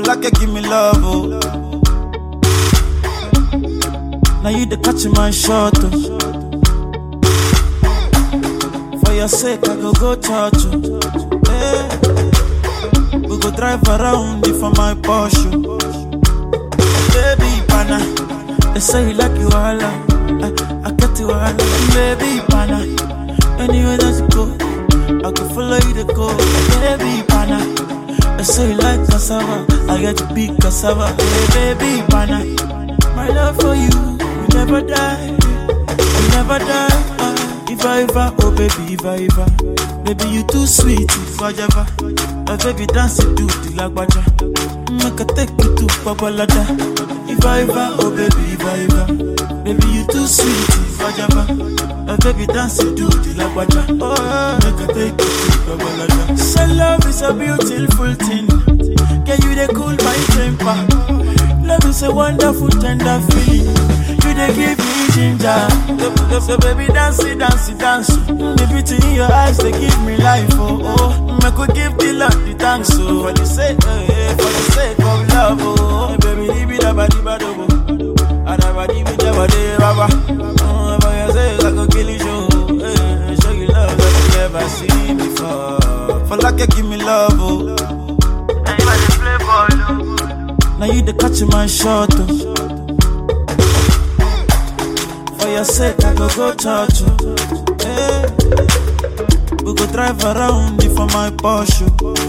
like you give me love, oh. Now you the catch my shot, oh. For your sake, I go go church, oh. Hey. We go drive around if for my Porsche. Baby, pana, they say you like you all, I, I get you all, baby, pana. Anywhere that you go, I can follow you to go, baby, pana. They say you like cassava, I get to big cassava, hey, baby, pana. My love for you, will never die, will never die. Ah, if I ever, oh baby, if I ever, baby you too sweet, if I ever, oh baby dance it to the lagwaja, make I take you to Babalada. If I ever, oh baby, if I ever, baby you too sweet, if I ever, oh baby dance it to the lagwaja, oh make I take you to Babalada. So love is a beautiful thing, can you they cool my temper? Love is a wonderful, tender feeling. You they give me ginger. So, so baby, dance it, dance it, dance. The beauty in your eyes, they give me life. Oh, oh. Me could give the Lord the thanks. Oh, for the sake, eh, eh, for the sake of love. Oh, baby, leave it about the bad. Oh, Adabadi bi jabade baba. Oh, for your sake, I go kill you. Show, eh, show you love that you never seen before. For like you give me love. Oh. And you are the playboy. Oh. Now you the catch my shot. Oh. For your sake, I go go church. Oh. Hey. We go drive around if for my Porsche.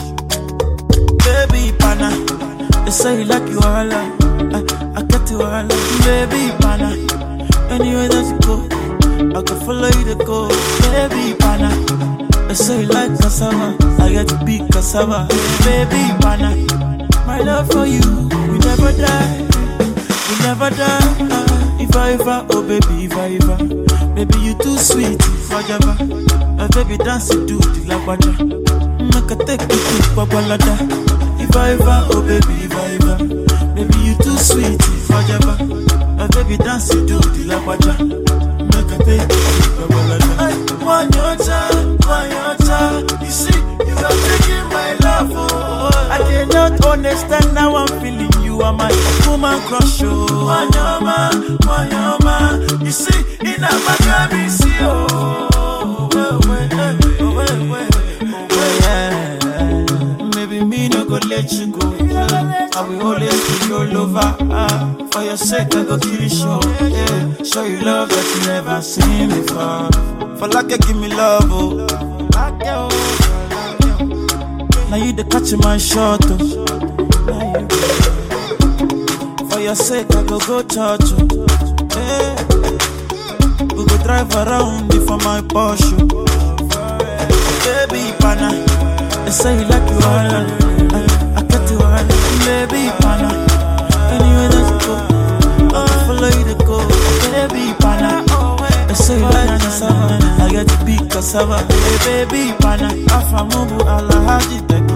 Baby, pana. They say you like you all. I, I get you all. Baby, pana. Anywhere that you go, I can follow you to go. Baby, pana. They say you like cassava. I get to big cassava. Baby, pana. My love for you will never die, will never die. Ah, if I ever, oh baby, if I ever, baby you too sweet, if I ever, oh baby dance it to the lagwaja, make I take you to Babalada. If I ever, oh baby, if I ever, baby you too sweet, if I ever, oh baby dance it to the lagwaja, make I take you to Babalada. Ay, One your time, one your time, you see, you are taking my love, oh. I cannot understand how I'm feeling. You are my woman crush, oh. Wanyama, wanyama. You see, in a magami, see, oh. Well, well, eh, oh, well, well, oh, well, yeah. Maybe me no go let you go. I will always be your lover. Ah, for your sake, I go kill you, show. Yeah. Show you love that you never seen before. For like you give me love, oh. Like you, oh. Now you the catch my shot. Oh. Now you- For your sake, I go go church. Oh. Hey. We go drive around if for my Porsche. Baby, pana. They say you like you all. I, I get you all. Baby, pana. Anywhere that you go, I can follow you to go. Baby, pana. They say you like cassava. I get to big cassava. Hey, baby, pana. Afamubu alahaji